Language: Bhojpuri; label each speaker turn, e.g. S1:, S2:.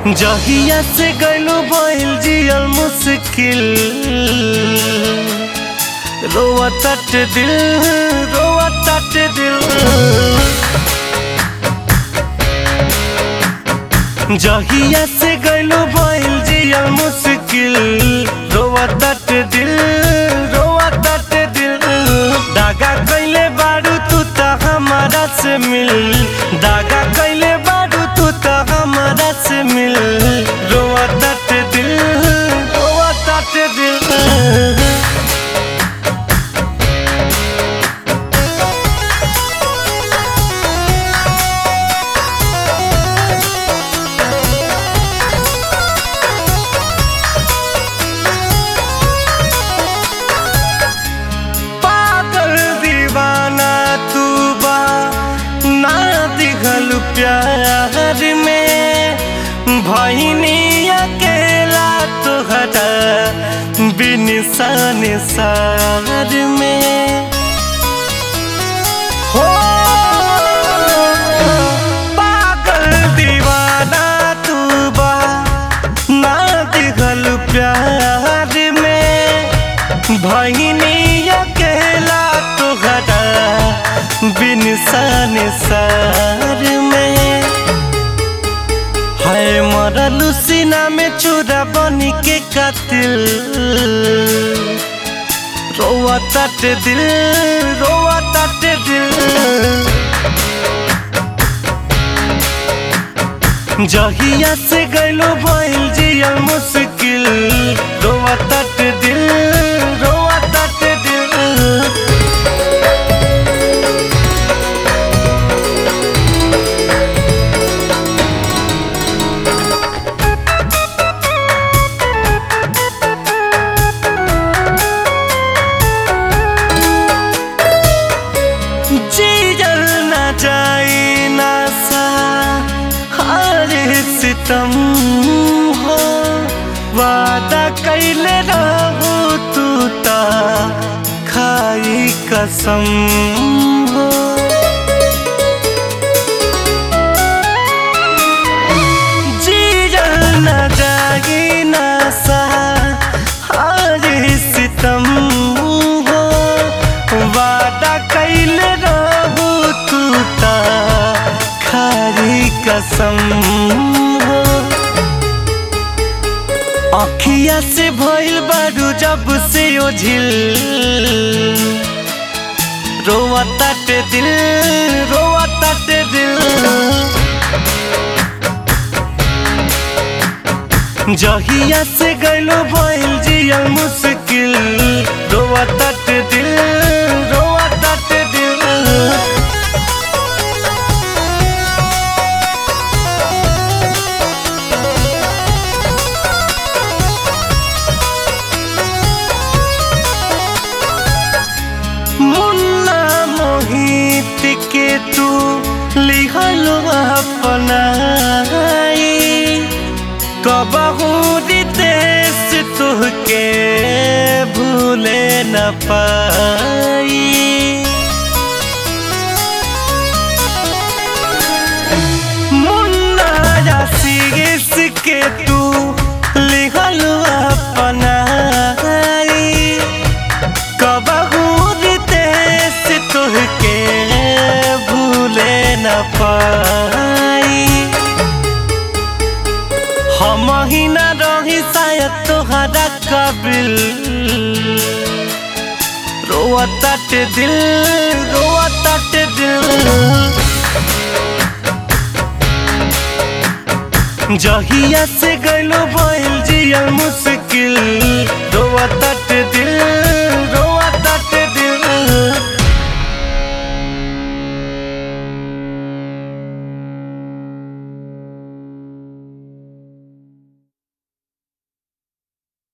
S1: जहिया से गइलो भइल जियल मुश्किल रोआ तट दिल रोआ तट दिल जहिया से गइलो भइल जियल मुश्किल रोआ तट दिल रोआ तट दिल दागा कइले बारू तू त हमारा से मिल दागा कइले बारू तू त हमारा से मिल रोआ तट दिल रोआ तट दिल पागल दीवाना तू बा ना दिखल प्यार में भैनी अकेला तुहरा बिन सन सार में हो पागल दीवाना तू बा ना दिखल प्यार में भैनी अकेला तुहरा बिन सन सार में है मरल सीना में चूरा बनी के कातिल रोआ तट दिल रोआ तट दिल जहिया से गइलो भइल जियल मुश्किल रोआ तट दिल रोआ तट दिल जियल न जाई ना सा हरे सितम हो वादा कैले रहू तू ता खाई कसम हो जियल न जाई ना सा हरे सितम हो वादा कैले रहू तू ता खारी कसम हो अखिया से भइल बारू जब से ओझिल रोआ तट दिल रोआ तट दिल जहिया से गइलो भइल जियल मुश्किल रोआ तट दिल रोआ तट दिल मुन्ना मोहित के तू लिखलो अपनाई कबहू रितेश तुहके भूले न पाई मुन्ना आशीष के तू लिखलो अपनाई कबहू रितेश तुहके भूले न पाई हम ही न रही शायद तोहरा कबिल रोआ तट दिल रोआ तट दिल जहिया से गइलो भइल जियल मुश्किल रोआ तट दिल